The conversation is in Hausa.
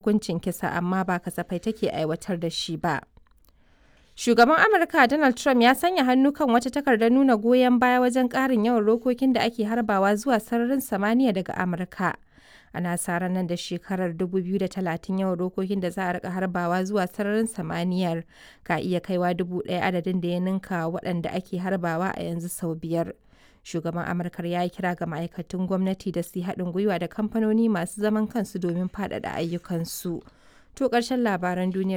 hukuncin kisa amma ba kasafai take aiwatar da shi ba. Shugaban Amurka Donald Trump ya sanya hannu kan wata takardar nuna goyon baya wajen ƙarin yawan rokokin da ake harbawa zuwa sararin samaniya daga Amurka. Ana sa ran nan da shekarar 2030 yawan rokokin da za a rika harbawa zuwa sararin samaniyar ka iya kaiwa dubu ɗaya adadin da ya ninka waɗanda ake harbawa a yanzu sau biyar. Shugaban Amurkar ya yi kira ga ma'aikatan gwamnati da su yi haɗin gwiwa da kamfanoni masu zaman kansu domin faɗaɗa ayyukansu. To ƙarshen labaran duniyar